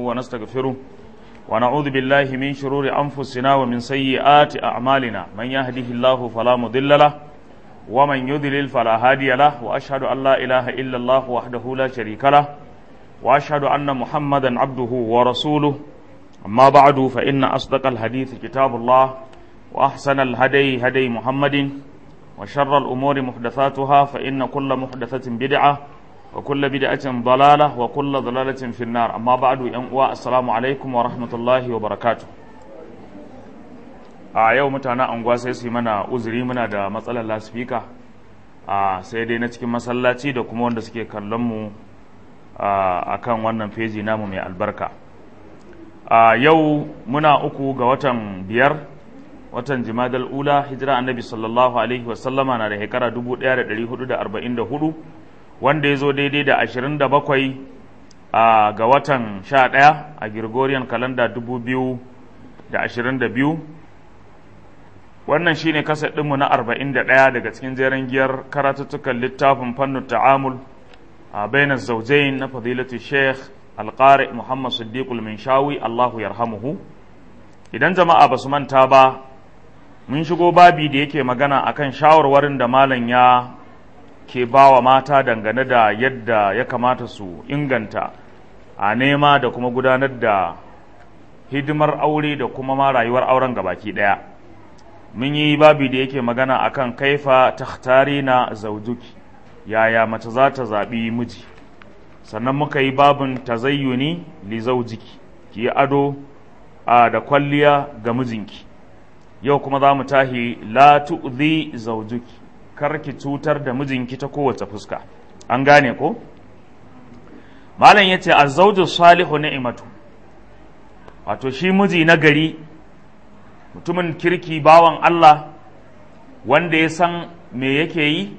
ونستغفره ونعوذ بالله من شرور أنفسنا ومن سيئات أعمالنا من يهده الله فلا مضل له ومن يضلل فلا هادي له وأشهد أن لا إله إلا الله وحده لا شريك له وأشهد أن محمدا عبده ورسوله أما بعد فإن أصدق الحديث كتاب الله وأحسن الهدي هدي محمد وشر الأمور محدثاتها فإن كل محدثة بدعة وكل بدعة ضلالة وكل ضلالة في النار أما بعد ينقوى السلام عليكم ورحمة الله وبركاته a yau mutane anguwa sai su yi mana uzuri muna da matsalar lasfika a sai dai na cikin masallaci da kuma wanda suke kallon mu a kan wannan feji namu mai albarka a yau muna uku ga watan biyar watan jimadal ula hijira annabi sallallahu alaihi wasallama na da shekara 1444 wanda ya zo daidai da 27 ga watan 11 a Gregorian kalanda 2022 wannan shine kasar ɗinmu na 41 daga cikin jeren giyar karatuttukan littafin fannin ta'amul a bainar zaujain na fadilatu sheikh alƙari muhammad siddiqul minshawi allahu yarhamuhu idan jama'a ba su manta ba mun shigo babi da yake magana akan shawarwarin da malam ya ke ba wa mata dangane da yadda ya kamata su inganta a nema da kuma gudanar da hidimar aure da kuma ma rayuwar auren gabaki ɗaya mun yi babi da yake magana akan kaifa takhtari na zaujuki yaya mace za ta zaɓi miji sannan muka yi babin tazayyuni li zaujiki ki yi ado da kwalliya ga mijinki yau kuma za mu tahi la tu'zi zaujuki kar ki cutar da mijinki ta kowace fuska an gane ko malam yace azzawju salihu ni'matu wato shi miji na gari mutumin kirki bawan Allah wanda ya san me yake yi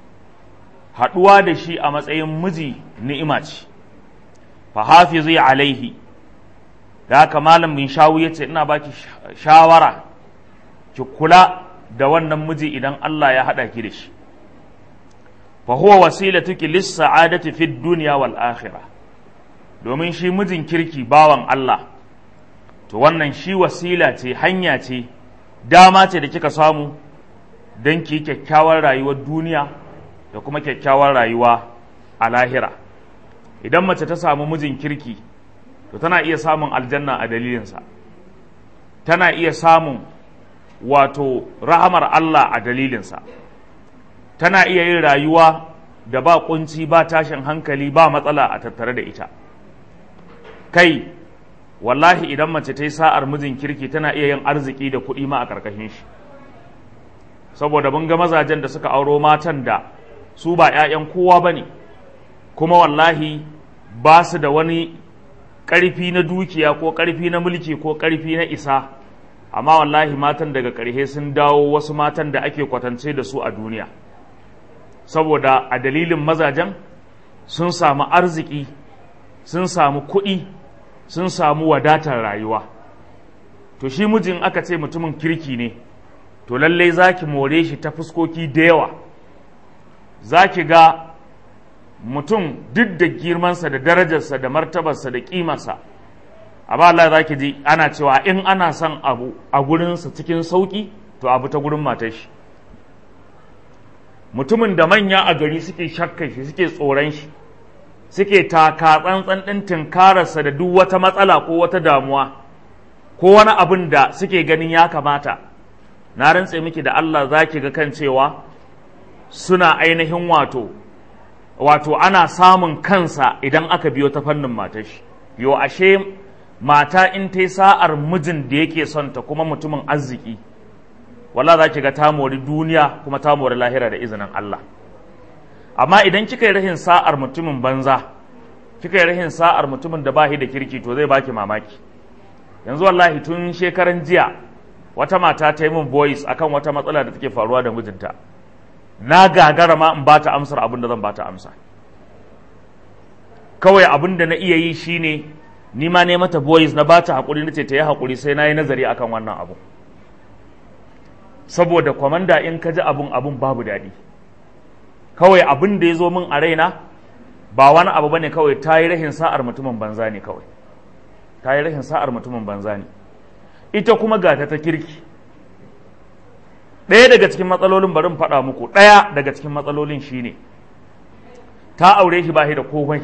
haɗuwa da shi a matsayin miji ni'ima ce fa hafizi alaihi da haka malam bin shawu yace ina baki shawara ki kula da wannan miji idan Allah ya haɗa ki da shi fa huwa wasilatuki lis sa'adati fid dunya wal akhirah domin shi mijin kirki bawan Allah to wannan shi wasila ce hanya ce dama ce da kika samu don ki kyakkyawar rayuwar duniya da kuma kyakkyawar rayuwa a lahira idan mace ta samu mijin kirki to tana iya samun aljanna a dalilinsa tana iya samun wato rahamar Allah a dalilinsa tana iya yin rayuwa da ba kunci ba tashin hankali ba matsala a tattare da ita kai wallahi idan mace ta yi sa'ar mijin kirki tana iya yin arziki da kuɗi ma a ƙarƙashin shi saboda mun ga mazajen da suka auro matan da su ba ‘ya'yan kowa ba ne kuma wallahi ba su da wani ƙarfi na dukiya ko ƙarfi na mulki ko ƙarfi na isa amma wallahi matan daga ƙarshe sun dawo wasu matan da ake kwatance da su a duniya saboda a dalilin mazajen sun samu arziki sun samu kuɗi sun samu wadatar rayuwa to shi mijin aka ce mutumin kirki ne to lallai za ki more shi ta fuskoki da yawa za ki ga mutum duk da girmansa da darajarsa da martabarsa da ƙimarsa amma Allah za ki ji ana cewa in ana son abu a gurinsa cikin sauƙi to abu ta gurin matar shi mutumin da manya a gari suke shakka shi suke tsoron shi suke taka tsantsan ɗin tunkararsa da duk wata matsala ko wata damuwa ko wani abin da suke ganin ya kamata na rantse miki da Allah za ki ga kan cewa suna ainihin wato wato ana samun kansa idan aka biyo ta fannin matashi yo ashe mata in ta yi sa'ar mijin da yake son ta kuma mutumin arziki wala za ki ga ta mori duniya kuma ta mori lahira da izinin Allah amma idan kika yi rahin sa'ar mutumin banza kika yi rahin sa'ar mutumin da bahi da kirki to zai baki mamaki yanzu wallahi tun shekaran jiya wata mata ta yi min voice akan wata matsala da take faruwa da mijinta na gagara ma in ba ta amsar abin da zan ba ta amsa kawai abin da na iya yi shine ni ma ne mata voice na ba ta haƙuri na ce ta yi haƙuri sai na yi nazari akan wannan abu saboda kwamanda in ka ji abun abun babu daɗi kawai abin da ya zo min a raina ba wani abu bane kawai ta yi rahin sa'ar mutumin banza ne kawai ta yi rashin sa'ar mutumin banza ne ita kuma ga ta ta kirki ɗaya daga cikin matsalolin bari in faɗa muku ɗaya daga cikin matsalolin shine ta aure shi ba shi da komai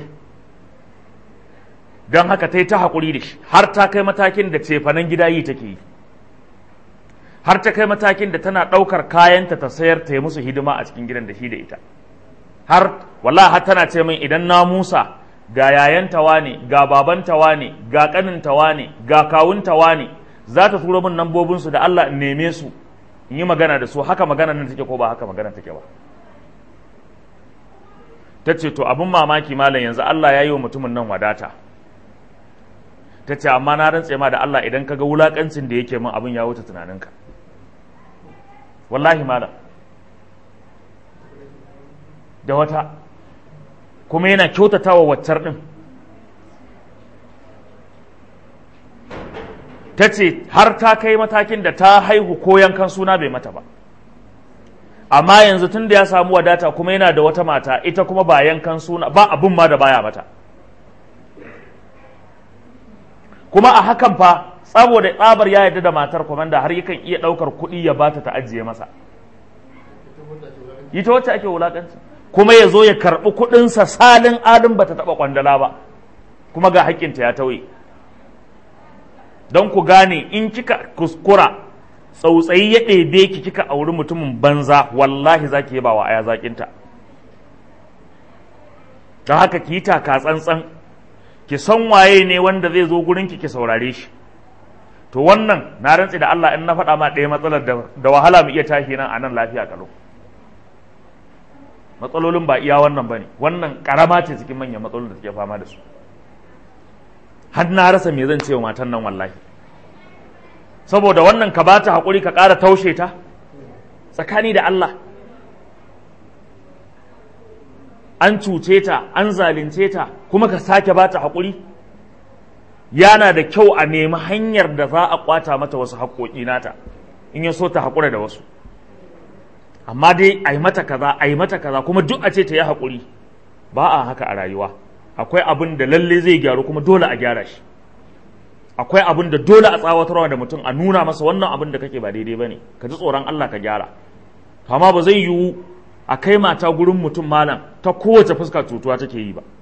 don haka ta yi ta haƙuri da shi har ta kai matakin da cefanen gida yi take yi har ta kai matakin da tana ɗaukar kayanta ta sayar ta yi musu hidima a cikin gidan da shi da ita har wallahi har tana ce min idan na musa ga yayantawa ne ga babantawa ne ga ƙanintawa ne ga kawuntawa ne za ta turo min nambobinsu da Allah in neme su in yi magana da su haka magana nan take ko ba haka magana take ba ta ce to abin mamaki malam yanzu Allah ya yi wa mutumin nan wadata ta ce amma na rantse ma da Allah idan ka ga wulakancin da yake min abin ya wuce tunaninka wallahi malam da wata kuma yana kyautata wa waccar ɗin ta ce har ta kai matakin da ta haihu ko yankan suna bai mata ba amma yanzu tun da ya samu wadata kuma yana da wata mata ita kuma ba yankan suna ba abin ma da baya mata kuma a hakan fa saboda tsabar ya yarda da matar kwamanda har yakan iya ɗaukar kuɗi ya bata ta ajiye masa ita wacce ake wulakanci kuma ya zo ya karɓi kuɗinsa salin alin bata taɓa kwandala ba kuma ga haƙƙinta ya tauye don ku gane in kika kuskura tsautsayi ya ɗebe ki kika auri mutumin banza wallahi za ki yaba wa aya zaƙinta don haka ki yi taka tsantsan ki san waye ne wanda zai zo gurin ki ki saurare shi to wannan na rantsi da Allah in na faɗa ma ɗaya matsalar da wahala mu iya tashi nan a nan lafiya kalau matsalolin ba iya wannan bane wannan karama ce cikin manyan matsalolin da suke fama da su har na rasa me zan ce wa matan nan wallahi saboda wannan ka bata haƙuri ka ƙara taushe ta tsakani da Allah an cuce ta an zalunce ta kuma ka sake bata haƙuri yana da kyau a nemi hanyar da za a kwata mata wasu haƙoƙi nata in ya so ta haƙura da wasu amma dai a yi mata kaza a yi mata kaza kuma duk a ce ta yi haƙuri ba a haka a rayuwa akwai abin da lalle zai gyaru kuma dole a gyara shi akwai abin da dole a tsawatarwa da mutum a nuna masa wannan abin da kake ba daidai ba ne ka ji tsoron Allah ka gyara amma ba zai yiwu a kai mata gurin mutum malam ta kowace fuska cutuwa take yi ba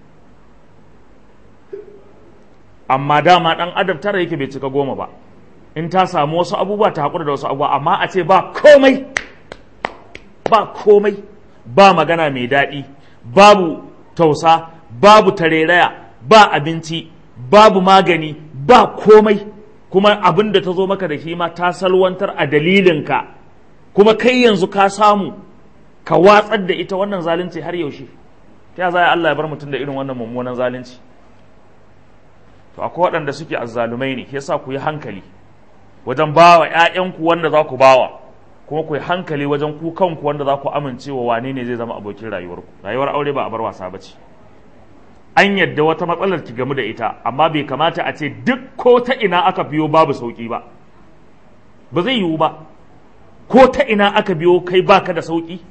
amma dama ɗan adam tara yake bai cika goma ba in ta samu wasu abubuwa ta haƙura da wasu abubuwa amma a ce ba komai ba komai ba magana mai daɗi babu tausa babu tareraya ba abinci babu magani ba komai kuma abin da ta zo maka da shi ma ta salwantar a dalilinka kuma kai yanzu ka samu ka watsar da ita wannan zalunci har yaushe ta za Allah ya bar mutum da irin wannan mummunan zalunci to akwai waɗanda suke azzalumai ne yasa ku yi hankali wajen bawa ƴaƴanku wanda za ku bawa kuma ku yi hankali wajen ku kanku wanda za ku amince wa wane ne zai zama abokin rayuwarku rayuwar aure ba a bar wasa ba ce an yadda wata matsalar ki gamu da ita amma bai kamata a ce duk ko ta ina aka biyo babu sauki ba ba zai yiwu ba ko ta ina aka biyo kai baka da sauki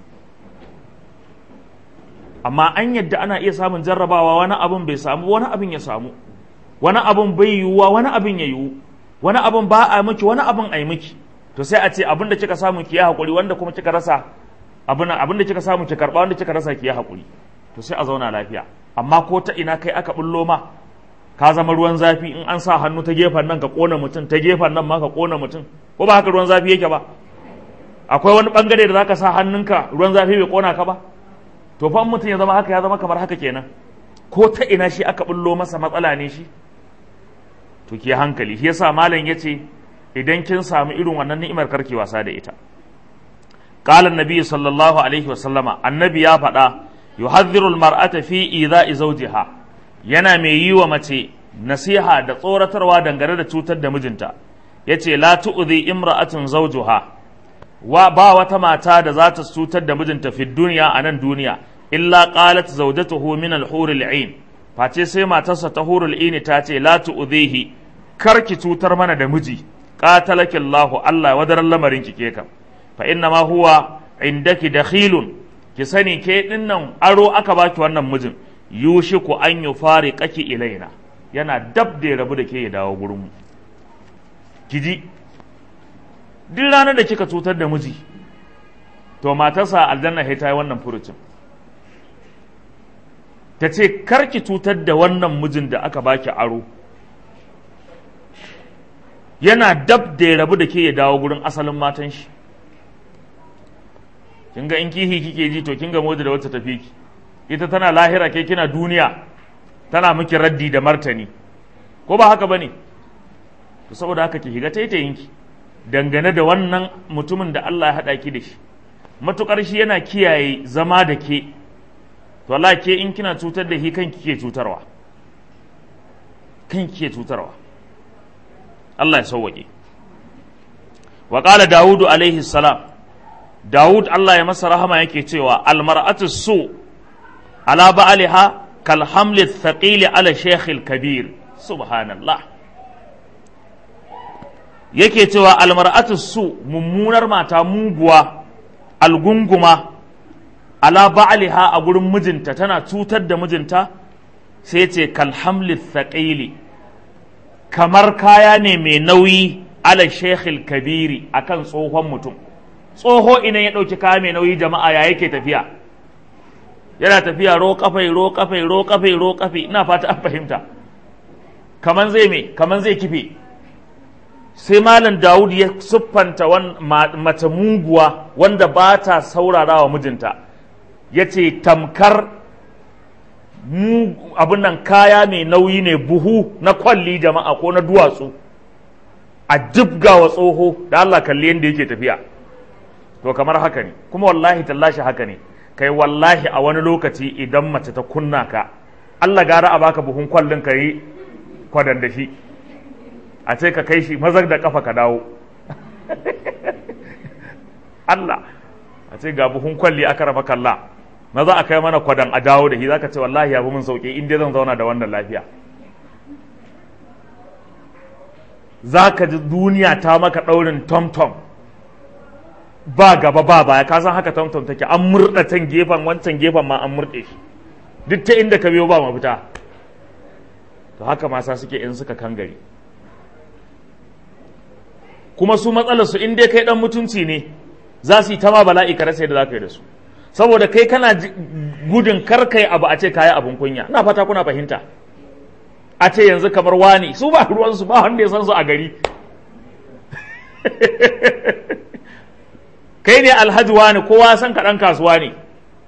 amma an yadda ana iya samun jarrabawa wani abin bai samu wani abin ya samu wani abin bai yiwuwa wani abin ya yiwu wani abin ba a miki wani abin a yi miki to sai a ce abin da kika samu ki yi haƙuri wanda kuma kika rasa abin da kika samu ki karɓa wanda kika rasa ki yi haƙuri to sai a zauna lafiya amma ko ta ina kai aka bullo ma ka zama ruwan zafi in an sa hannu ta gefen nan ka kona mutum ta gefen nan ma ka kona mutum ko ba haka ruwan zafi yake ba akwai wani bangare da zaka sa hannunka ruwan zafi bai kona ka ba to fa mutum ya zama haka ya zama kamar haka kenan ko ta ina shi aka bullo masa matsala ne shi to ki hankali shi yasa malam yace idan kin samu irin wannan ni'imar karki wasa da ita qala annabi sallallahu alaihi wasallama annabi ya faɗa yuhadhdhiru almar'ata fi idha'i zawjiha yana mai yi wa mace nasiha da tsoratarwa dangane da cutar da mijinta yace la tu'dhi imra'atun zawjuha wa ba wata mata da za ta cutar da mijinta fi duniya a nan duniya illa qalat zawjatuhu min al-hur al-ain face sai matarsa ta hurul ini ta ce la tu'dhihi kar ki cutar mana da miji qatalaki Allah Allah wadaran lamarin ki ke kam fa inna ma huwa indaki dakhilun ki sani ke dinnan aro aka baki wannan mijin yushiku an yufariqaki ilaina yana dab da ya rabu da ke ya dawo gurinmu kiji duk ranar da kika cutar da miji to matarsa aljanna sai ta yi wannan furucin ta ce karki cutar da wannan mijin da aka baki aro yana dab da ya rabu da ke ya dawo gurin asalin matan shi kin ga in kihi kike ji to kin ga modi da wacce tafi ki ita tana lahira ke kina duniya tana miki raddi da martani ko ba haka bane to saboda haka ki higa taitayin ki dangane da wannan mutumin da Allah ya hada ki da shi matukar shi yana kiyaye zama da ke to Allah ke in kina cutar da shi kanki ke cutarwa kanki ke cutarwa Allah ya sauwaƙe wa qala Dawudu alaihi salam Dawud Allah ya masa rahama yake cewa almar'atu su ala ba'aliha kal hamli thaqili ala shaykh kabir subhanallah yake cewa almar'atu su mummunar mata muguwa algunguma ala ba'aliha a gurin mijinta tana cutar da mijinta sai ce kal hamli thaqili kamar kaya ne mai nauyi ala shaykh kabiri akan tsohon mutum tsoho idan ya ɗauki kaya mai nauyi jama'a ya yake tafiya yana tafiya ro kafai ro kafai ro kafai ro kafai ina fata an fahimta kaman zai me kaman zai kife sai malam Dawud ya siffanta mace muguwa wanda ba ta saurara wa mijinta ya ce tamkar mu abin nan kaya mai nauyi ne buhu na kwalli jama'a ko na duwatsu a jibga wa tsoho da Allah kalli yadda yake tafiya to kamar haka ne kuma wallahi tallashi haka ne kai wallahi a wani lokaci idan mace ta kunna ka Allah gara a baka buhun kwallin ka yi kwadan da shi a ce ka kai shi mazar da kafa ka dawo Allah a ce ga buhun kwalli aka raba kalla maza a kai mana kwadan a dawo da shi zaka ce wallahi ya fi mun sauki in dai zan zauna da wannan lafiya za ka ji duniya ta maka ɗaurin tom-tom ba gaba ba baya ka san haka tom-tom take an murɗa can gefen wancan gefen ma an murɗe shi duk ta inda ka biyo ba mafita to haka masa suke in suka kangare kuma su matsalar su in dai kai dan mutunci ne za su yi ta ma bala'i ka rasa yadda za ka yi da su saboda kai kana gudun kar kai abu a ce kayi abun kunya ina fata kuna fahimta a ce yanzu kamar wani su ba ruwansu ba wanda ya san su a gari kai ne alhaji wani kowa san ka dan kasuwa ne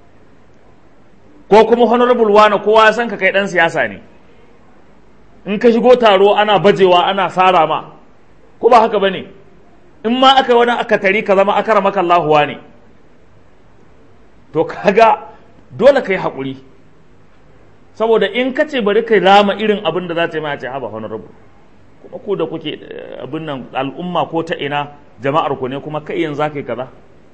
ko kuma honorable wani kowa san ka kai dan siyasa ne in ka shigo taro ana bajewa ana sara ma ko ba haka bane in ma aka wani aka tari ka zama akara maka Allahu ne to kaga dole kai haƙuri saboda in ka ce bari ka rama irin abin da za ta yi ma ce haba honorable kuma ku da kuke abin nan al'umma ko ta ina jama'ar ku ne kuma kai yanzu za ka yi kaza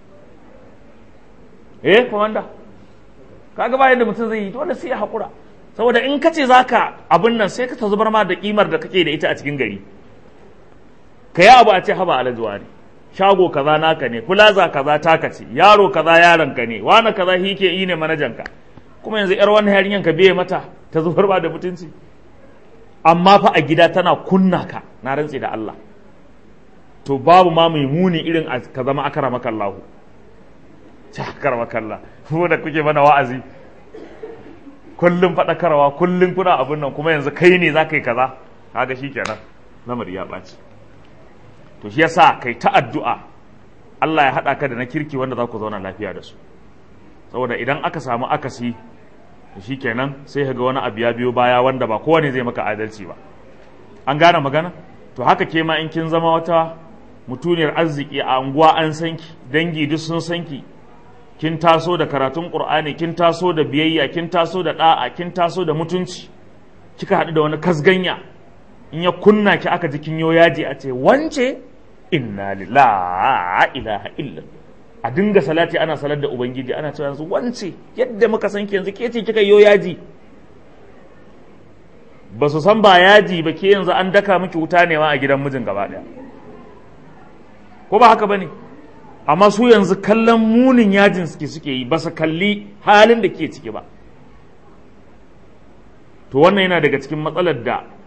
eh komanda kaga bayan da mutum zai yi dole sai ya haƙura saboda in ka ce za ka abin nan sai ka ta zubar ma da kimar da kake da ita a cikin gari ka yi abu a ce haba alajuwa ne shago kaza naka ne plaza kaza taka ce yaro kaza yaron ka ne wani kaza shi ke yi ne manajan ka kuma yanzu yar wannan yarinyan ka biye mata ta zubar ba da mutunci amma fa a gida tana kunna ka na rantse da Allah to babu ma mai muni irin ka zama akramaka Allah ta akramaka Allah ko da kuke mana wa'azi kullum faɗakarwa kullum kuna abin nan kuma yanzu kai ne za ka yi kaza kaga shi kenan lamari ya ɓaci to shi yasa kai ta addu'a Allah ya haɗa ka da na kirki wanda za ku zauna lafiya da su saboda idan aka samu akasi to shi kenan sai ka ga wani abu ya biyo baya wanda ba kowane zai maka adalci ba an gane magana to haka ke ma in kin zama wata mutuniyar arziki a unguwa an sanki dangi duk sun sanki kin taso da karatun qur'ani kin taso da biyayya kin taso da da'a kin taso da mutunci kika haɗu da wani kasganya in ya kunna ki aka ji kin yo yaji a ce wance inna lillahi ilaha illa a dinga salati ana salar da ubangiji ana cewa yanzu wance yadda muka san ki yanzu ke ce kika yo yaji ba su san ba yaji ba ke yanzu an daka miki wuta ne ma a gidan mijin gaba daya ko ba haka bane amma su yanzu kallon munin yajin suke suke yi ba su kalli halin da ke ciki ba to wannan yana daga cikin matsalar da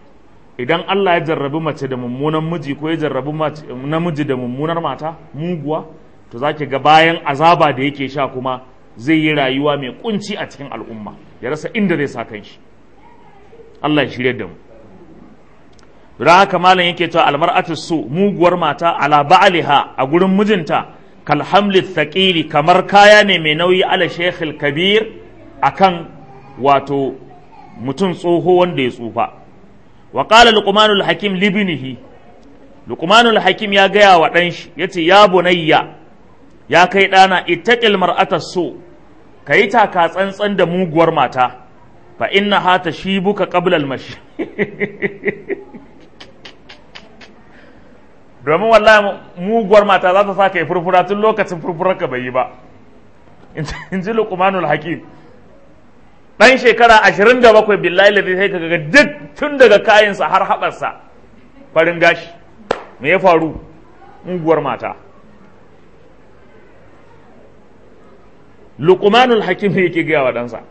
idan Allah ya jarrabi mace da mummunan miji ko ya jarrabi namiji da mummunar mata muguwa to zaki ga bayan azaba da yake sha kuma zai yi rayuwa mai kunci a cikin al'umma ya rasa inda zai sa kanshi Allah ya shirye da mu don haka malam yake cewa almar'atu su muguwar mata ala ba'liha a gurin mijinta kal hamli thaqili kamar kaya ne mai nauyi ala shaykhil kabir akan wato mutum tsoho wanda ya tsufa wa qala luqmanul hakim libnihi luqmanul hakim ya gaya wa dan shi yace ya bunayya ya kai dana ittaqil mar'ata su kayi taka tsantsan da muguwar mata fa innaha tashibuka qabla al-mashi domin wallahi muguwar mata za ta sa kai furfura tun lokacin furfurar ka bai yi ba in ji luqmanul hakim dan shekara ashirin da bakwai billahi ladai sai kaga duk tun daga kayansa har haɓarsa farin gashi me ya faru muguwar mata luqmanul hakim yake gaya wa ɗansa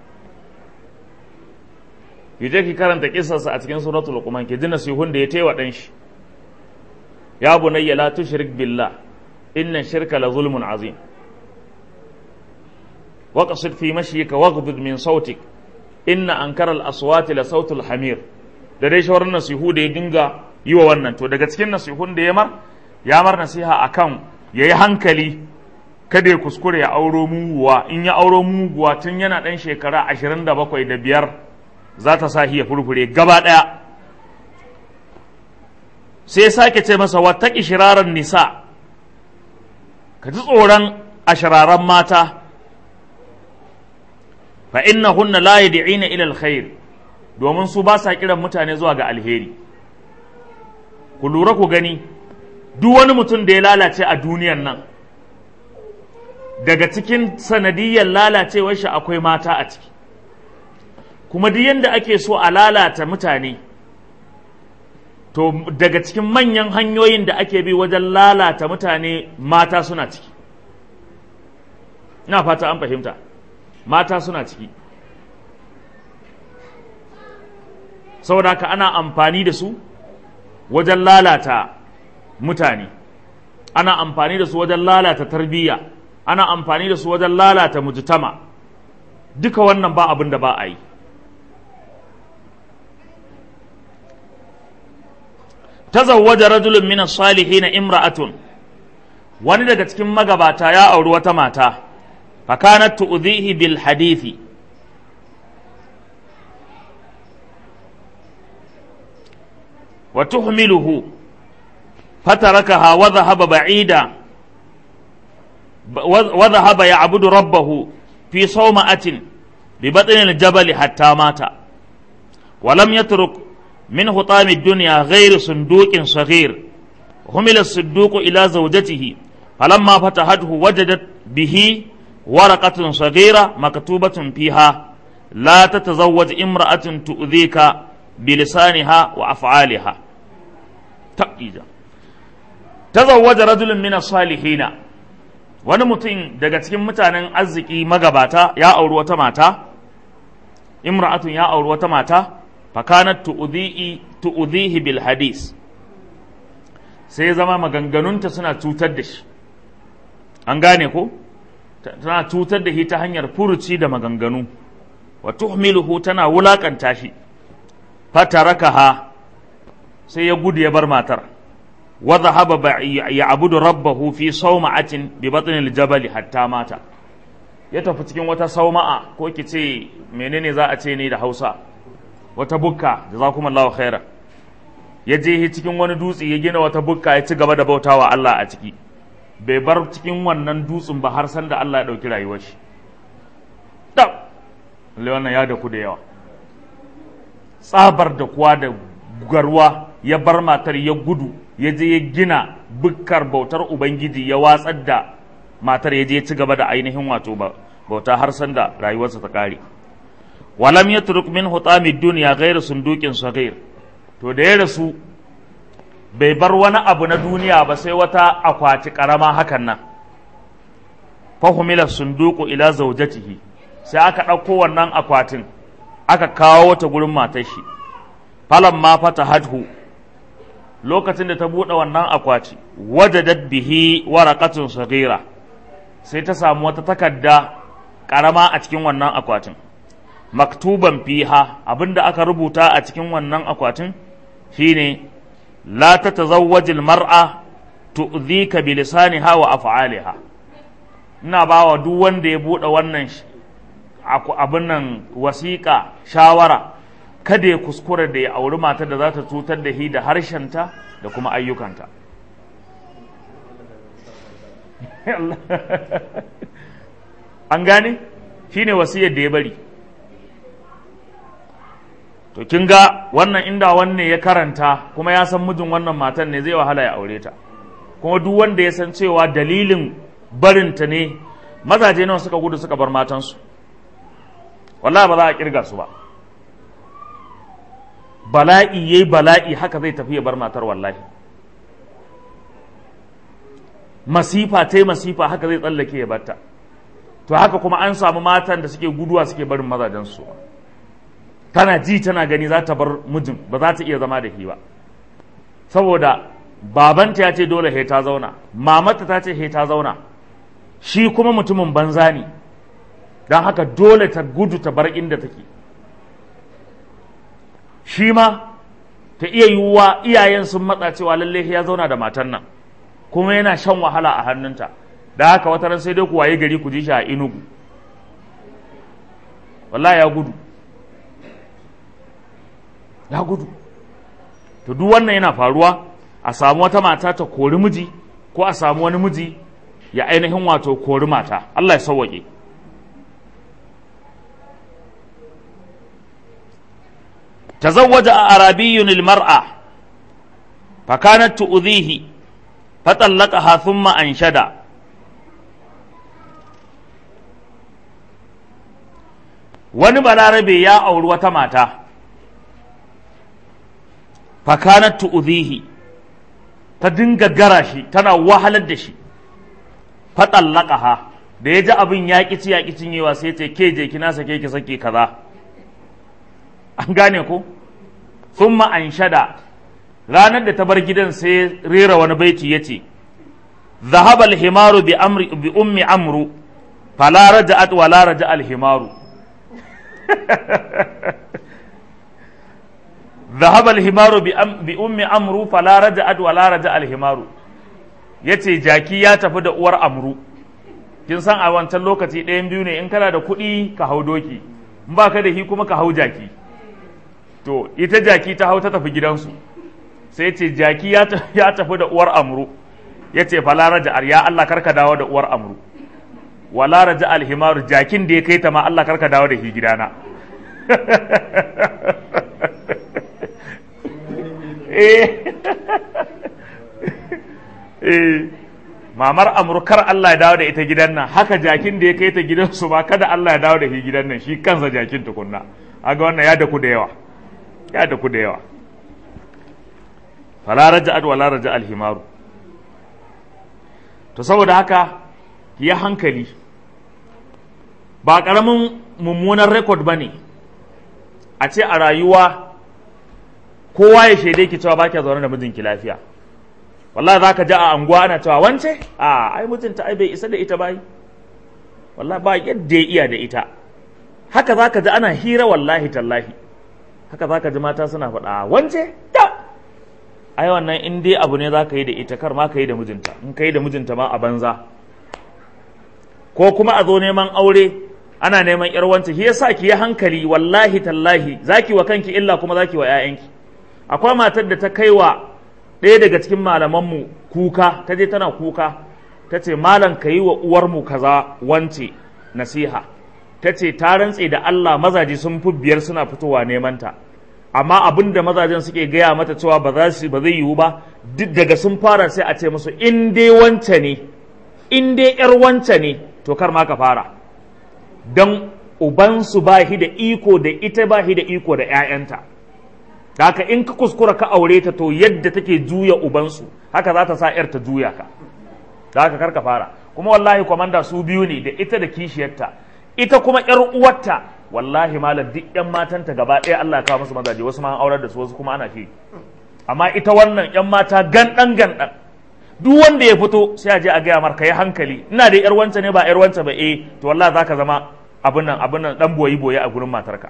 ki je ki karanta kisarsa a cikin suratul luqman ki ji nasihun da ya taiwa ɗan shi ya bunayya la tushrik billah inna shirka la zulmun azim وقصد في مشيك واغضض من صوتك inna ankara al-aswati la sautul hamir da dai shawarar nasihu da ya dinga yi wa wannan to daga cikin nasihun da ya mar ya mar nasiha akan yayi hankali kada ya kuskure ya auro muguwa in ya auro muguwa tun yana dan shekara 27 da biyar za ta sa ya furfure gaba daya sai ya sake ce masa wattaki shiraran nisa ka ji tsoron ashiraran mata fa innahunna la yad'ina ila alkhair domin su ba sa kiran mutane zuwa ga alheri ku lura ku gani duk wani mutum da ya lalace a duniyan nan daga cikin sanadiyyar lalacewar shi akwai mata a ciki kuma duk yanda ake so a lalata mutane to daga cikin manyan hanyoyin da ake bi wajen lalata mutane mata suna ciki ina fata an fahimta mata suna ciki saboda haka ana amfani da su wajen lalata mutane ana amfani da su wajen lalata tarbiyya ana amfani da su wajen lalata mujtama duka wannan ba abin da ba a yi tazawwaja rajulun min as-salihin imra'atun wani daga cikin magabata ya auri wata mata فكانت تؤذيه بالحديث وتحمله فتركها وذهب بعيدا وذهب يعبد ربه في صومعة ببطن الجبل حتى مات ولم يترك من حطام الدنيا غير صندوق صغير حمل الصندوق إلى زوجته فلما فتحته وجدت به ورقة صغيرة مكتوبة فيها لا تتزوج امرأة تؤذيك بلسانها وأفعالها تقيجا تزوج رجل من الصالحين wani mutum daga cikin mutanen arziki magabata ya auri wata mata imra'atun ya auri wata mata fakanat tu'udhihi bil hadis sai zama maganganunta suna cutar da shi an gane ko tana cutar da shi ta hanyar furuci da maganganu wa tuhmiluhu tana wulakanta shi fatarakaha sai ya gudu ya bar matar wa dhahaba ya'budu rabbahu fi sawma'atin bi batnil jabal hatta mata ya tafi cikin wata sauma'a ko ki ce menene za a ce ne da Hausa wata bukka jazakumullahu khaira ya je cikin wani dutse ya gina wata bukka ya ci gaba da bautawa Allah a ciki bai bar cikin wannan dutsen ba har san da Allah ya ɗauki rayuwar shi ɗan wannan ya daku da yawa tsabar da kuwa da garwa ya bar matar ya gudu ya je ya gina bukkar bautar ubangiji ya watsar da matar ya je ya ci gaba da ainihin wato bauta har san da rayuwarsa ta kare walam yatruk min hutami dunya ghairu sunduqin saghir to da ya rasu bai bar wani abu na duniya ba sai wata akwati karama hakan nan fahimila sunduku ila zaujatihi sai aka ɗauko wannan akwatin aka kawo wata gurin matar shi falan ma fata hadhu lokacin da ta buɗe wannan akwati wajadat bihi waraqatun saghira sai ta samu wata takarda ƙarama a cikin wannan akwatin maktuban fiha abinda aka rubuta a cikin wannan akwatin shine la tatazawwajil mar'a tu'dhika bi lisaniha wa af'aliha ina bawa duk wanda ya buɗe wannan abin nan wasiƙa shawara kada ya kuskura da ya auri matar da za ta cutar da shi da harshenta da kuma ayyukanta an gane shi ne wasiyar da ya bari to kin ga wannan inda wanne ya karanta kuma ya san mijin wannan matan ne zai wahala ya aure ta kuma duk wanda ya san cewa dalilin barinta ne mazaje nawa suka gudu suka bar matansu wallahi ba za a kirga su ba bala'i yayi bala'i haka zai tafi ya bar matar wallahi masifa ta masifa haka zai tsallake ya barta to haka kuma an samu matan da suke guduwa suke barin mazajen su tana ji tana gani za ta bar mijin ba za ta iya zama da shi ba saboda babanta ya ce dole he ta zauna mamata ta ce he ta zauna shi kuma mutumin banza ne don haka dole ta gudu ta bar inda take shi ma ta iya yiwuwa iyayen sun matsa cewa lalle ya zauna da matan nan kuma yana shan wahala a hannunta da haka wata ran sai dai ku waye gari ku ji shi a inugu wallahi ya gudu ya gudu to duk wannan yana faruwa a samu wata mata ta kori miji ko a samu wani miji ya ainihin wato kori mata Allah ya sauwaƙe تزوج أعرابي المرأة فكانت تؤذيه فطلقها ثم أنشد wani balarabe ya auri wata mata fakanat tu'zihi ta dinga gara shi tana wahalar da shi fatallaqaha da ya ji abin ya ƙi ya ƙi cinyewa sai ta ke je kina sake ki sake kaza an gane ko thumma anshada ranar da ta bar gidan sai rera wani baiti yace ذهب الحمار بأمر بأم عمرو فلا رجعت ولا رجع الحمار ذهب الحمار بأم عمرو فلا رجعت ولا رجع الحمار yace jaki ya tafi da uwar amru kin san a wancan lokaci ɗayan biyu ne in kana da kuɗi ka hau doki in ba ka da shi kuma ka hau jaki to ita jaki ta hau ta tafi gidansu sai ce jaki ya tafi da uwar amru ya ce fala raja'ar ya Allah karka dawo da uwar amru wala raja alhimaru jakin da ya kai ta ma Allah karka dawo da shi gidana eh mamar amru kar Allah ya dawo da ita gidan nan haka jakin da ya kai ta gidansu ba kada Allah ya dawo da shi gidan nan shi kansa jakin tukunna aga wannan ya daku da yawa ya daku da yawa fala raja'at wala raja alhimaru to saboda haka ya hankali ba ƙaramin mummunan rekod ba ne a ce a rayuwa kowa ya shaidai ki cewa ba kya zaune da mijinki lafiya wallahi za ka ji a anguwa ana cewa wance a ai mijinta ai bai isa da ita bai wallahi ba yadda ya iya da ita haka za ka ji ana hira wallahi tallahi haka za ka ji mata suna faɗa wance da ai wannan in dai abu ne za ka yi da ita kar ma ka yi da mijinta in ka yi da mijinta ma a banza ko kuma a zo neman aure ana neman yar wanta shi yasa ki yi hankali wallahi tallahi zaki wa kanki illa kuma zaki wa ƴaƴanki akwai matar da ta kai wa ɗaya daga cikin malamanmu kuka ta je tana kuka ta ce malam ka yi wa uwarmu kaza wance nasiha ta ce ta rantse da Allah mazaje sun fi biyar suna fitowa neman ta amma abin da mazajen suke gaya mata cewa ba za su ba zai yiwu ba duk daga sun fara sai a ce musu in dai wance ne in dai yar wance ne to kar ma ka fara don ubansu ba shi da iko da ita ba shi da iko da 'ya'yanta da haka in ka kuskura ka aure ta to yadda take juya ubansu haka za ta sa 'yar ta juya ka da haka kar ka fara kuma wallahi kwamanda su biyu ne da ita da kishiyarta ita kuma 'yar uwarta wallahi malam duk 'yan matanta gaba ɗaya Allah ya kawo musu mazaje wasu ma an aurar da su wasu kuma ana shi amma ita wannan yan mata gandan gandan duk wanda ya fito sai a je a gaya mar yi hankali ina da yar wanta ne ba yar wanta ba eh to wallahi zaka zama abin nan abin nan dan boyi boye a gurin matarka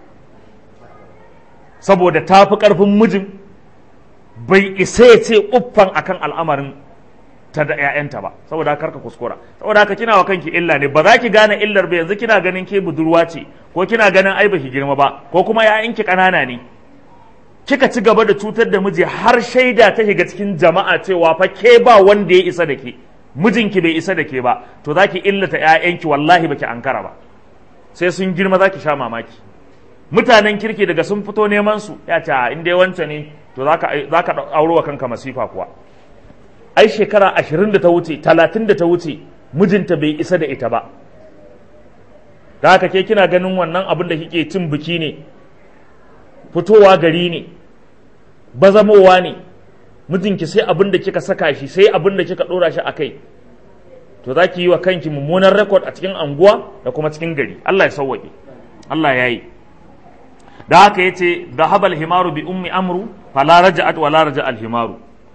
saboda ta fi karfin mijin bai isa ya ce uffan akan al'amarin ta da ƴaƴanta ba saboda haka ka kuskura saboda haka kina wa kanki illa ne ba za ki gane illar ba yanzu kina ganin ke budurwa ce ko kina ganin ai baki girma ba ko kuma ƴaƴanki ƙanana ne kika ci gaba da cutar da miji har shaida ta shiga cikin jama'a cewa fa ke ba wanda ya isa da ke mijinki bai isa da ke ba to za ki illata ƴaƴanki wallahi baki ankara ba sai sun girma za ki sha mamaki mutanen kirki daga sun fito neman su ya ce in dai wance ne to za ka auro wa kanka masifa kuwa ai shekara ashirin da ta wuce talatin da ta wuce mijinta bai isa da ita ba da haka ke kina ganin wannan abin da kike cin biki ne fitowa gari ne bazamowa ne mijinki sai abin da kika saka shi sai abin da kika dora shi a kai to za ki yi wa kanki mummunan rekod a cikin anguwa da kuma cikin gari Allah ya sauwaƙe Allah ya yi da haka ya ce da habal himaru bi ummi amru fala raja'at wala raja al himaru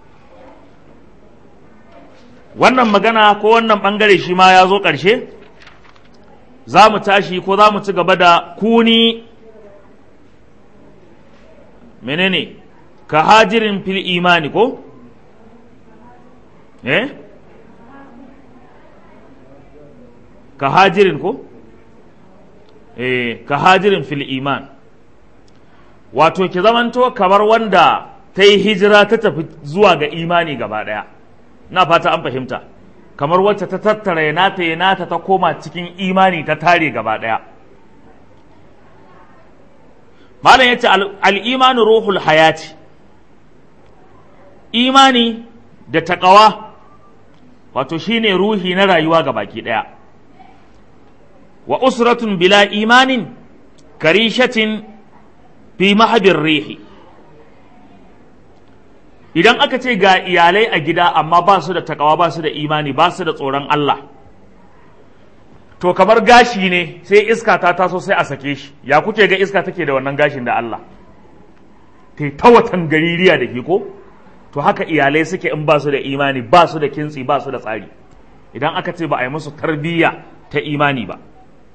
wannan magana ko wannan bangare shi ma ya zo ƙarshe za mu tashi ko za mu ci gaba da kuni menene ka hajirin fil imani ko eh ka hajirin ko eh ka hajirin fil iman wato ki zamanto kamar wanda ta yi hijira ta tafi zuwa ga imani gaba ɗaya na fata an fahimta kamar wacce ta tattara ya nata ya nata ta koma cikin imani ta tare gaba ɗaya malam ya ce al'imanu ruhul hayati imani da taƙawa wato shine ruhi na rayuwa ga baki ɗaya wa usratun bila imanin karishatin fi mahabin rihi idan aka ce ga iyalai a gida amma ba su da takawa ba su da imani ba su da tsoron Allah to kamar gashi ne sai iska ta taso sai a sake shi ya kuke ga iska take da wannan gashin da Allah ta ta watan gaririya da ke ko to haka iyalai suke in ba su da imani ba su da kintsi ba su da tsari idan aka ce ba a yi musu tarbiyya ta imani ba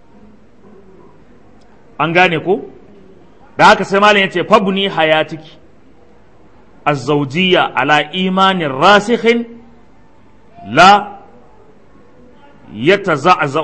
an gane ko da haka sai malam yace fabni hayatiki الزوجية على إيمان راسخ لا يتزعزع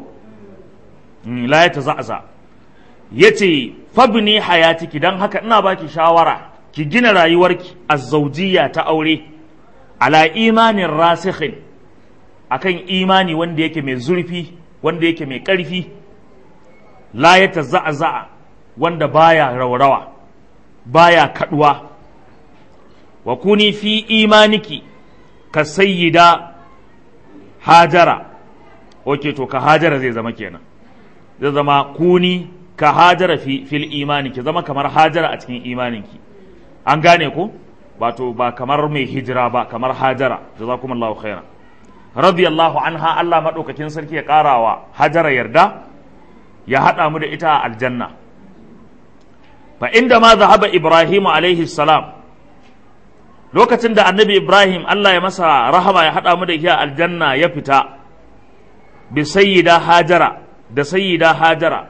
لا يتزعزع yace fabni hayatiki dan haka ina baki shawara ki gina rayuwarki azzaujiya ta aure ala imanin rasikhin akan imani wanda yake mai zurfi wanda yake mai ƙarfi la ya taza'aza'a wanda baya raurawa baya kaduwa wa kuni fi imaniki ka sayyida hajara oke to ka hajara zai zama kenan zai zama kuni ka hajara fi fil imani ki zama kamar hajara a cikin imaninki an gane ko wato ba kamar mai hijira ba kamar hajara jazakumullahu khairan radiyallahu anha Allah madaukakin sarki ya karawa hajara yarda ya hada mu da ita a aljanna fa inda ma zahaba ibrahim alaihi salam lokacin da annabi ibrahim Allah ya masa rahama ya hada mu da ita a aljanna ya fita bi sayyida hajara da sayyida hajara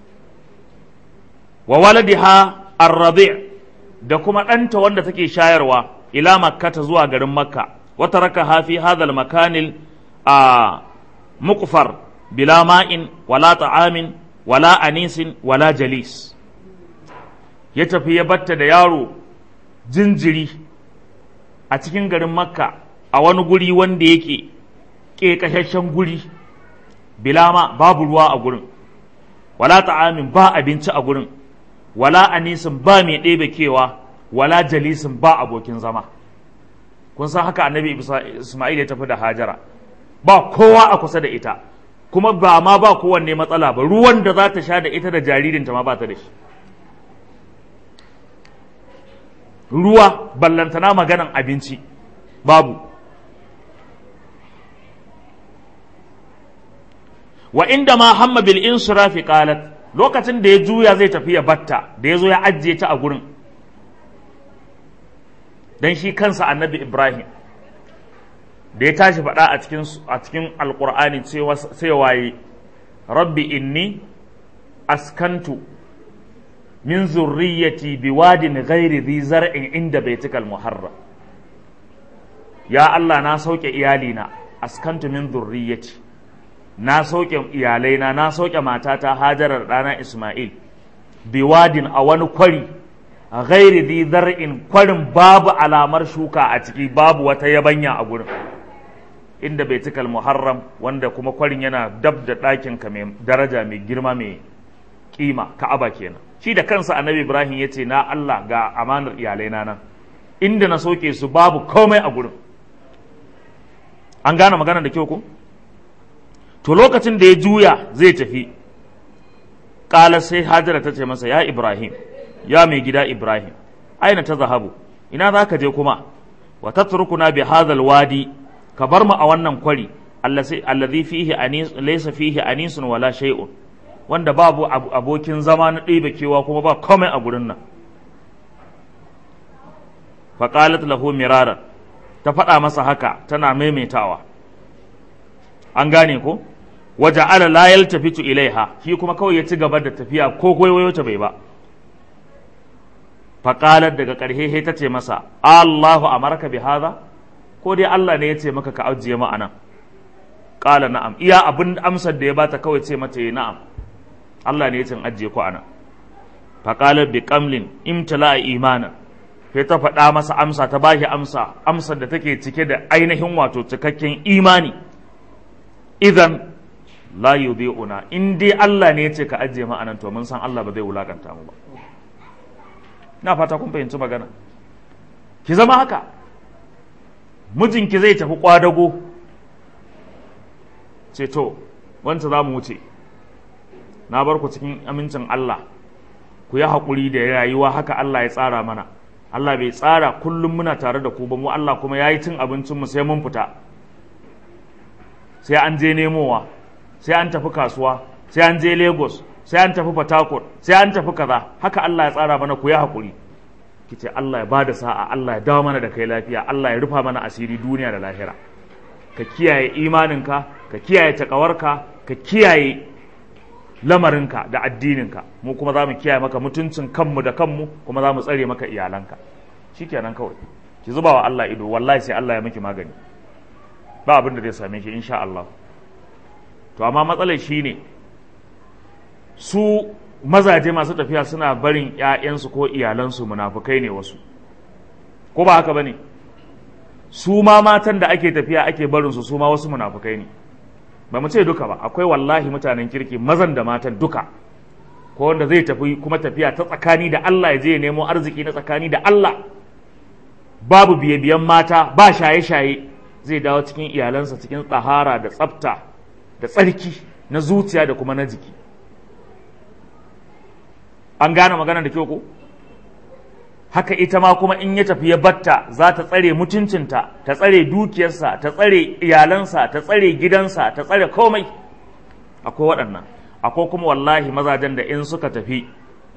wa waladiha ar-rabi' da kuma ɗanta wanda take shayarwa ila makkata zuwa garin makka wata raka hafi hadal makanil a muqfar bila ma'in wala ta'amin wala anisin wala jalis ya tafi ya batta da yaro jinjiri a cikin garin makka a wani guri wanda yake ƙeƙashashen guri bilama babu ruwa a gurin wala ta'amin ba abinci a gurin wala anisin ba mai ɗebe kewa wala jalisin ba abokin zama kun san haka annabi isma'il ya tafi da hajara ba kowa a kusa da ita kuma ba ma ba kowanne matsala ba ruwan da za ta sha da ita da jaririnta ma ba ta da shi ruwa ballantana maganan abinci babu wa inda ma hamma bil insirafi qalat lokacin da ya juya zai tafi ya batta da ya zo ya ajiye ta a gurin dan shi kansa annabi ibrahim da ya tashi faɗa a cikin a cikin alqur'ani cewa sai waye rabbi inni askantu min zurriyyati biwadin ghairi dhi zar'in inda baitikal muharram ya Allah na sauke iyalina askantu min zurriyyati na sauke iyalaina na sauke matata hajarar ɗana isma'il biwadin a wani kwari a ghairi dhi zar'in kwarin babu alamar shuka a ciki babu wata yabanya a gurin inda baitikal muharram wanda kuma kwarin yana dab da ɗakinka mai daraja mai girma mai kima ka'aba kenan shi da kansa annabi ibrahim ya ce na allah ga amanar iyalaina nan inda na soke su babu komai a gurin an gane magana da kyau ko to lokacin da ya juya zai tafi ƙala sai hajara ta ce masa ya ibrahim ya mai gida ibrahim aina ta zahabu ina za ka je kuma wa tatrukuna bi hadhal wadi ka bar mu a wannan kwari allazi fihi anis laysa fihi anisun wala shay'un wanda babu abokin zama na ɗebe kewa kuma ba komai a gurin nan faƙalat lahu miraran ta faɗa masa haka tana maimaitawa an gane ko waje ala la yaltafitu ilaiha shi kuma kawai ya ci gaba da tafiya ko kwaikwayo ta bai ba faƙalar daga ƙarshe ta ce masa Allahu amarka bi hadha ko dai Allah ne ya ce maka ka ajiye mu anan ƙala na'am iya abin amsar da ya bata kawai ce mata yi na'am Allah ne ya cin ajiye ku ana faƙalar bi ƙamlin imtala imanin sai ta faɗa masa amsa ta bashi amsa amsar da take cike da ainihin wato cikakken imani idan la yudhi'una in dai Allah ne ya ce ka ajiye ma'anan to mun san Allah ba zai wulakanta mu ba na fata kun fahimci magana ki zama haka mijinki zai tafi kwadago ce to wanta za mu wuce na bar ku cikin amincin Allah ku yi haƙuri da rayuwa haka Allah ya tsara mana Allah bai tsara kullum muna tare da ku ba mu Allah kuma ya yi cin abincinmu sai mun fita sai an je nemowa sai an tafi kasuwa sai an je Lagos sai an tafi Port sai an tafi kaza haka Allah ya tsara mana ku yi haƙuri kice Allah ya bada sa'a Allah ya dawo mana da kai lafiya Allah ya rufa mana asiri duniya da lahira ka kiyaye imaninka ka kiyaye takawarka ka kiyaye lamarinka da addininka mu kuma za mu kiyaye maka mutuncin kanmu da kanmu kuma za mu tsare maka iyalanka shikenan kawai ki zuba wa Allah ido wallahi sai Allah ya miki magani ba abin da zai same ki insha Allah to amma matsalar shine su mazaje masu tafiya suna barin ƴaƴansu ko iyalansu munafukai ne wasu ko ba haka bane su ma matan da ake tafiya ake barin su su ma wasu munafukai ne ba mu ce duka ba akwai wallahi mutanen kirki mazan da matan duka ko wanda zai tafi kuma tafiya ta tsakani da Allah ya je ya nemo arziki na tsakani da Allah babu biye-biyen mata ba shaye-shaye zai dawo cikin iyalansa cikin tsahara da tsafta da tsarki na zuciya da kuma na jiki an gane magana da kyau ko haka ita ma kuma in ya tafi ya batta za ta tsare mutuncinta ta tsare dukiyarsa ta tsare iyalansa ta tsare gidansa ta tsare komai akwai waɗannan akwai kuma wallahi mazajen da in suka tafi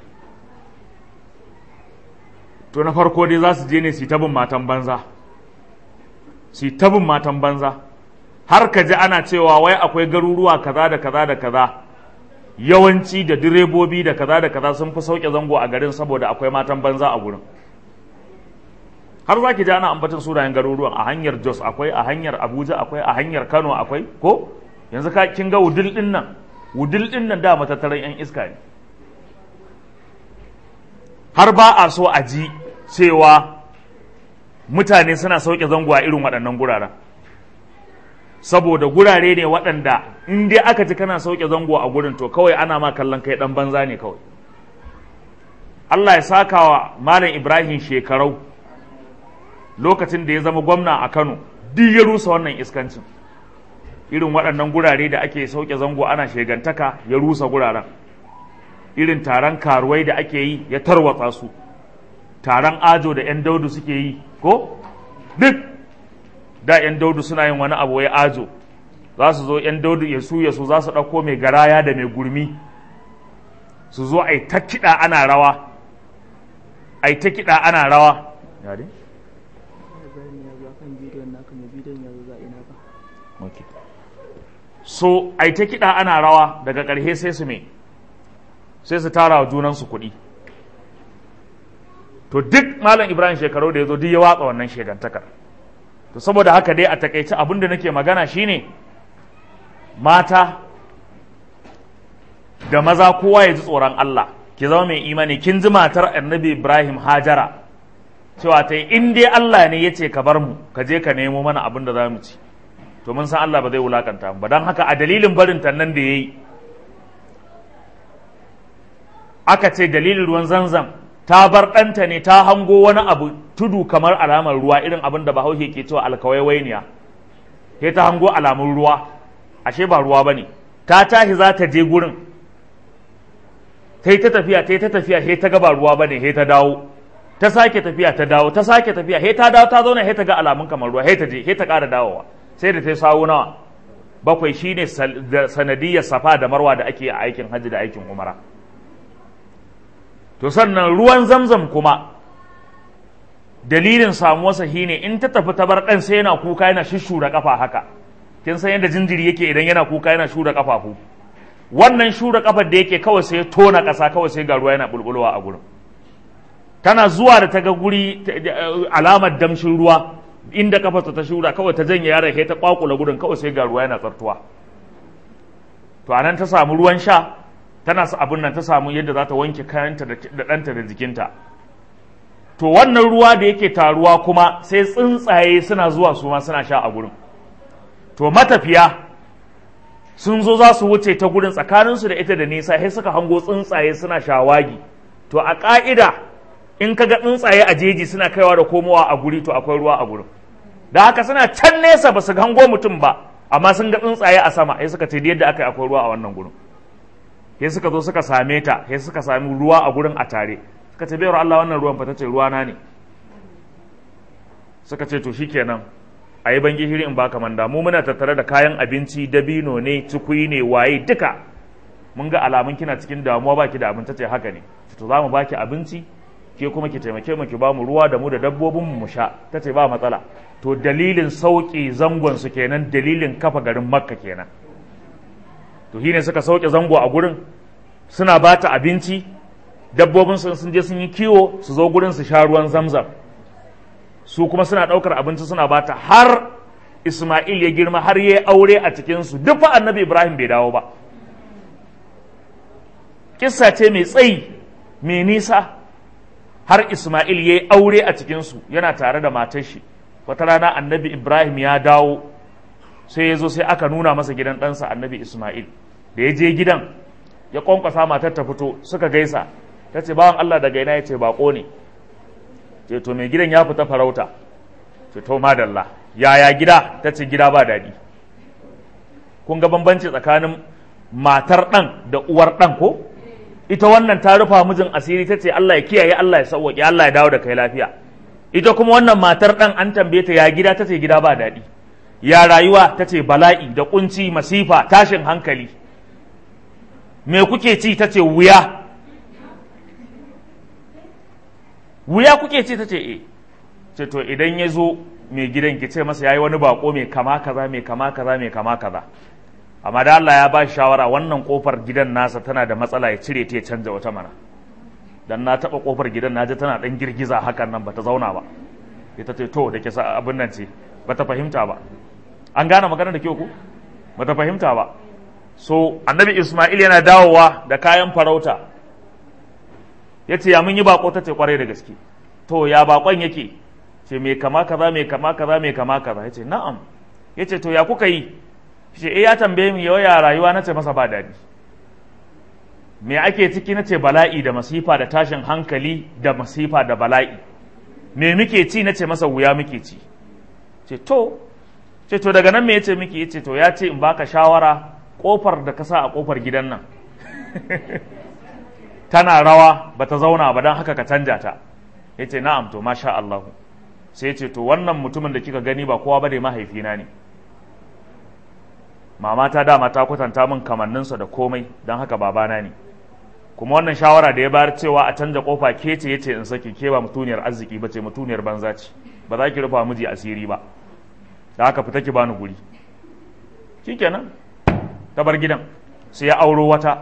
to na farko dai za su je ne su tabin matan banza su tabin matan banza har ka ji ana cewa wai akwai garuruwa kaza da kaza da kaza yawanci da direbobi da kaza da kaza sun fi sauke zango a garin saboda akwai matan banza a gurin har za ki ji ana ambatin sunayen garuruwan a hanyar jos akwai a hanyar abuja akwai a hanyar kano akwai ko yanzu ka kin ga wudil din nan wudil din nan da matattaran yan iska ne har ba a so a ji cewa mutane suna sauke zango a irin waɗannan guraren saboda gurare ne waɗanda in dai aka ji kana sauke zango a gurin to kawai ana ma kallon kai ɗan banza ne kawai Allah ya saka wa Malam Ibrahim shekarau lokacin da ya zama gwamna a Kano duk ya rusa wannan iskancin irin waɗannan gurare da ake sauke zango ana shegantaka ya rusa guraren irin taron karuwai da ake yi ya tarwatsa su taron ajo da 'yan daudu suke yi ko duk da 'yan daudu suna yin wani abu ya ajo za su zo 'yan daudu ya su ya su za su ɗauko mai garaya da mai gurmi su zo a yi ta kiɗa ana rawa a yi ta kiɗa ana rawa kan bidiyon naka mai bidiyon yanzu za ina ba okay. so ai ta kiɗa ana rawa daga ƙarshe sai su me sai su tara wa junansu kuɗi to duk malam ibrahim shekaru da ya zo duk ya watsa wannan shegantakar to saboda haka dai a takaice abin da nake magana shine mata da maza kowa ya ji tsoron Allah ki zama mai imani kin ji matar annabi ibrahim hajara cewa ta yi in dai Allah ne ya ce ka bar mu ka je ka nemo mana abin da za mu ci to mun san Allah ba zai wulakanta mu ba don haka a dalilin barin ta nan da ya yi aka ce dalilin ruwan zanzam ta bar ɗanta ne ta hango wani abu tudu kamar alamar ruwa irin abin da bahaushe ke cewa alkawaiwainiya sai ta hango alamun ruwa ashe ba ruwa ba ne ta tashi za ta je gurin ta yi ta tafiya ta yi ta tafiya sai ta ga ba ruwa ba ne sai ta dawo ta sake tafiya ta dawo ta sake tafiya sai ta dawo ta zauna sai ta ga alamun kamar ruwa sai ta je sai ta ƙara dawowa sai da ta sawo nawa bakwai shine sanadiyar safa da marwa da ake a aikin hajji da aikin umara to sannan ruwan zamzam kuma dalilin samuwarsa shine in ta tafi ta bar ɗan sai yana kuka yana shishura kafa haka kin san yadda jinjiri yake idan yana kuka yana shura kafafu wannan shura kafar da yake kawai sai tona ƙasa kawai sai ga ruwa yana bulbulowa a gurin tana zuwa da ta ga guri alamar damshin ruwa inda kafarta ta shura kawai ta janye yaron sai ta kwakula gurin kawai sai ga ruwa yana tsartuwa to anan ta samu ruwan sha tana su abin nan ta samu yadda za ta wanke kayanta da ɗanta da jikinta to wannan ruwa da yake taruwa kuma sai tsuntsaye suna zuwa su ma suna sha a gurin to matafiya sun zo za su wuce ta gurin tsakaninsu da ita da nisa sai suka hango tsuntsaye suna shawagi to a ƙa'ida in ka ga tsuntsaye a jeji suna kaiwa da komowa a guri to akwai ruwa a gurin da haka suna can nesa ba su hango mutum ba amma sun ga tsuntsaye a sama sai suka ce yadda aka yi akwai ruwa a wannan gurin sai suka zo suka same ta sai suka sami ruwa a gurin a tare suka ce bayar Allah wannan ruwan fa tace ruwa na ne suka ce to shikenan a yi bangi hiri in baka manda mu muna tattare da kayan abinci dabino ne cikui ne waye duka mun ga alamun kina cikin damuwa baki da abin tace haka ne to za mu baki abinci ke kuma ki taimake mu ki ba mu ruwa da mu da dabbobin mu sha tace ba matsala to dalilin sauki zangon su kenan dalilin kafa garin makka kenan to shine suka sauke zango a gurin suna ba ta abinci dabbobin sun sun je sun yi kiwo su zo gurin su sha ruwan zamzam su kuma suna ɗaukar abinci suna ba ta har Ismail ya girma har ya aure a cikinsu duk fa annabi Ibrahim bai dawo ba kissa ce mai tsayi mai nisa har Ismail ya aure a cikinsu yana tare da matar shi wata rana annabi Ibrahim ya dawo sai ya zo sai aka nuna masa gidan ɗansa annabi Ismail da ya je gidan ya kwankwasa matar ta fito suka gaisa ta ce bawan Allah daga ina ya ce bako ne ce to mai gidan ya fita farauta ce to madalla yaya gida ta ce gida ba daɗi kun ga bambanci tsakanin matar ɗan da uwar ɗan ko ita wannan ta rufa mijin asiri ta ce Allah ya kiyaye Allah ya sauwaƙe Allah ya dawo da kai lafiya ita kuma wannan matar ɗan an tambaye ta ya gida ta ce gida ba daɗi ya rayuwa ta ce bala'i da kunci masifa tashin hankali me kuke ci ta ce wuya wuya kuke ci ta ce e ce to idan ya zo mai gidan ki ce masa yayi wani bako mai kama kaza mai kama kaza mai kama kaza amma da Allah ya ba shi shawara wannan kofar gidan nasa tana da matsala ya cire ta ya canja wata mana dan na taba kofar gidan naji tana dan girgiza hakan nan bata zauna ba ita ce to da ke sa abin nan ce bata fahimta ba an gane magana da kyau ku bata fahimta ba so annabi Ismail yana dawowa da kayan farauta ya ce ya mun yi bako ta ce kwarai da gaske to ya bakon yake ce mai kama kaza mai kama kaza mai kama kaza ya ce na'am ya ce to ya kuka yi ce eh ya tambaye mu yawa rayuwa na ce masa ba daɗi me ake ciki na ce bala'i da masifa da tashin hankali da masifa da bala'i me muke ci na ce masa wuya muke ci ce to ce to daga nan me yace miki yace to ya ce in baka shawara kofar da ka sa a kofar gidan nan tana rawa bata zauna ba don haka ka canja ta yace na'am to masha Allah sai yace to wannan mutumin da kika gani ba kowa bane mahaifina ne mama ta dama ta kwatanta min kamanninsa da komai don haka babana ne kuma wannan shawara da ya bayar cewa a canja kofa ke ce yace in saki ke ba mutuniyar arziki ba ce mutuniyar banza ce ba za ki rufa miji asiri ba da haka fita ki bani guri shikenan ta bar gidan sai ya auro wata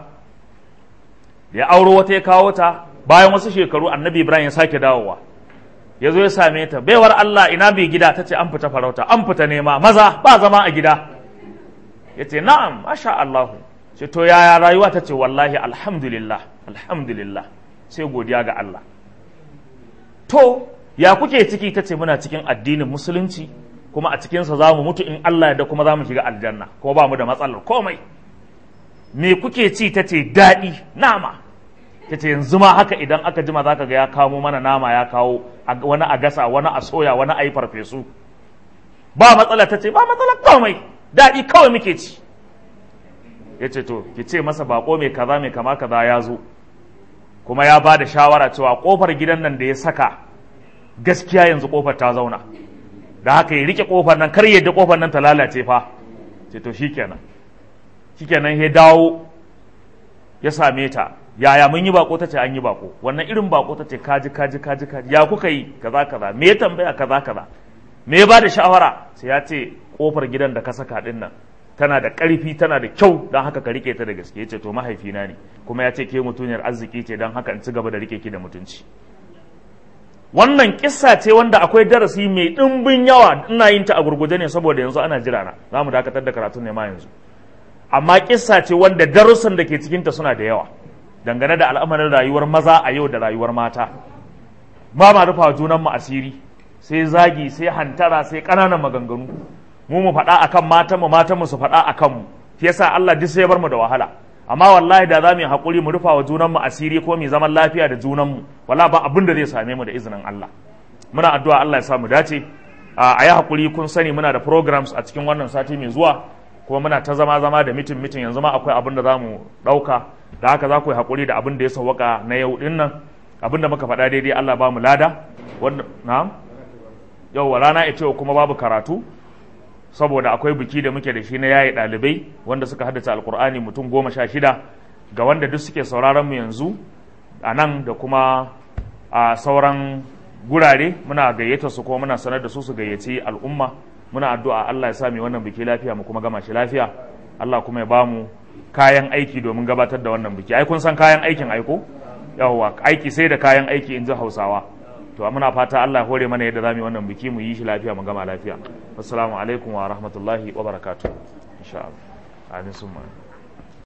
da ya auro wata ya kawo ta bayan wasu shekaru annabi ibrahim ya sake dawowa ya zo ya same ta baiwar allah ina bai gida ta ce an fita farauta an fita nema maza ba zama a gida ya ce na'am masha allahu ce to yaya rayuwa ta ce wallahi alhamdulillah alhamdulillah sai godiya ga allah to ya kuke ciki ta ce muna cikin addinin musulunci kuma a cikinsa za mu mutu in allah da kuma za mu shiga aljanna ko ba mu da matsalar komai me kuke ci ta ce daɗi nama ta ce yanzu ma haka idan aka jima za ka ga ya kamo mana nama ya kawo wani a gasa wani a soya wani a yi farfesu ba matsala ta ce ba matsala komai daɗi kawai muke ci ya ce to ki ce masa bako mai kaza mai kama kaza ya zo kuma ya ba da shawara cewa kofar gidan nan da ya saka gaskiya yanzu kofar ta zauna da haka ya rike kofar nan kar yadda kofar nan ta lalace fa ce to shikenan shikenan ya dawo ya same ta yaya mun yi bako tace an yi bako wannan irin bako tace kaji kaji kaji kaji ya kuka yi kaza kaza me ya tambaya kaza kaza me ya ba da shawara sai ya ce kofar gidan da ka saka din nan tana da ƙarfi tana da kyau don haka ka rike ta da gaske yace to mahaifina ne kuma ya ce ke mutuniyar arziki ce don haka in ci gaba da rike ki da mutunci wannan kissa ce wanda akwai darasi mai ɗimbin yawa ina yin ta a gurguje ne saboda yanzu ana jira na za mu dakatar da karatun ne ma yanzu amma kissa ce wanda darussan da ke cikinta suna da yawa dangane da al'amarin rayuwar maza a yau da rayuwar mata ba ma rufa junan mu asiri sai zagi sai hantara sai ƙananan maganganu mu mu faɗa akan matan mu matan mu su faɗa akan mu shi yasa Allah duk sai ya bar mu da wahala amma wallahi da za mu yi haƙuri mu rufa wa junan mu asiri ko mu zaman lafiya da junan mu wala ba abin da zai same mu da izinin Allah muna addu'a Allah ya sa mu dace a yi haƙuri kun sani muna da programs a cikin wannan sati mai zuwa kuma muna ta zama zama da mitin mitin yanzu ma akwai abin da za mu ɗauka da haka za ku yi haƙuri da abin da ya sauwaka na yau ɗin nan abin da muka faɗa daidai Allah ba mu lada wanda na yau rana ita yau kuma babu karatu saboda akwai biki da muke da shi na yaye ɗalibai wanda suka haddace alkur'ani mutum goma sha shida ga wanda duk suke sauraron mu yanzu a nan da kuma a sauran gurare muna gayyata su kuma muna sanar da su su gayyaci al'umma muna addu'a Allah ya sa mu wannan biki lafiya mu kuma gama shi lafiya Allah kuma ya ba mu kayan aiki domin gabatar da wannan biki ai kun san kayan aikin aiko yawwa aiki sai da kayan aiki in ji Hausawa to muna fata Allah ya hore mana yadda zamu yi wannan biki mu yi shi lafiya mu gama lafiya assalamu alaikum wa rahmatullahi wa barakatuh insha Allah amin summa